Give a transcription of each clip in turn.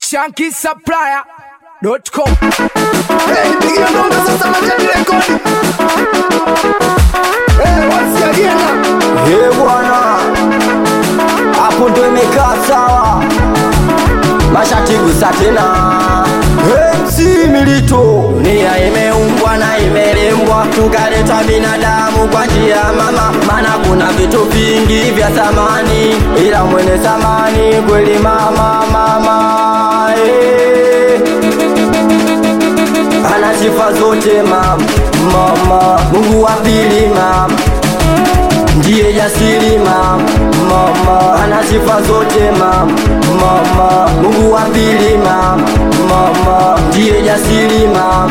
shankisupplier.com Hey, nipigie ngoma sasa majani rekodi. Hey, once again. He bwana, hapo ndo imekaa sawa, mashati gusa tena. MC Milito, dunia imeumbwa na imelembwa, tukaletwa binadamu kwa njia ya mama, maana kuna vitu vingi vya thamani, ila mwenye thamani kweli mama, mama eh ana sifa zote mama, mama Mungu wa pili mama ndiye jasiri mama, mama ana sifa zote mama, mama Mungu wa pili mama, mama ndiye jasiri mama.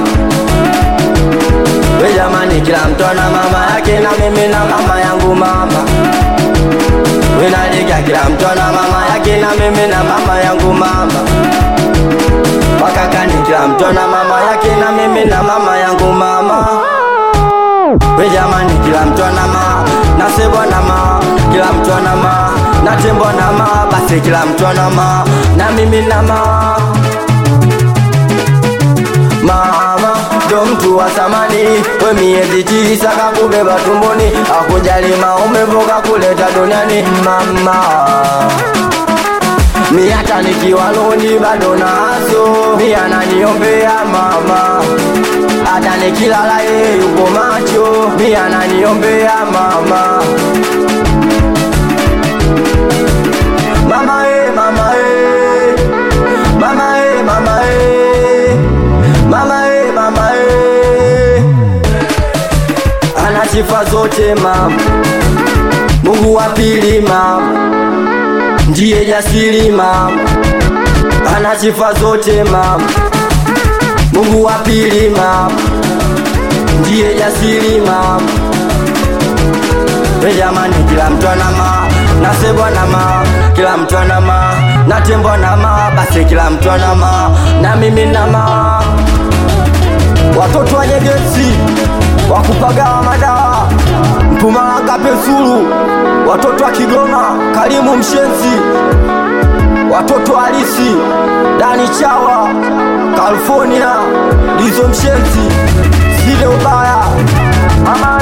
We jamani, kila mtu ana mama yake na mimi na mama yangu mama. We nalika, kila mtu ana mama yake na mimi na mama yangu mama wakakani kila mtu na mama yake na mimi na mama yangu mama we jamani kila mtu ana ma nasebwa na ma kila mtu ana ma natembwa na ma basi kila mtu ana ma na mimi na ma mama ndo mtu wa thamani we miezi tisa kakubeba tumboni akujali maumivu kakuleta duniani mama mi hata nikiwa loni bado nazo mi ananiombea mama hata nikilala yeye yupo macho mi ananiombea mama mama e, mama e. mama e, mama e. mama e, mama e. ana sifa zote mama mungu wa pili mama ndiye jasiri mama, ana sifa zote mama. Mungu wa pili mama, ndiye jasiri mama. We jamani, kila mtu ana ma nasebwa na ma, kila mtu ana ma natembwa na ma, basi kila mtu ana ma na mimi na ma watoto wa Nyegezi wakupagawa madawa Mpumalanga Pesulu, watoto wa Kigoma Karimu Mshenzi, watoto wa Alisi Dani Chawa California Lizo Mshenzi Sile Ubaya Mama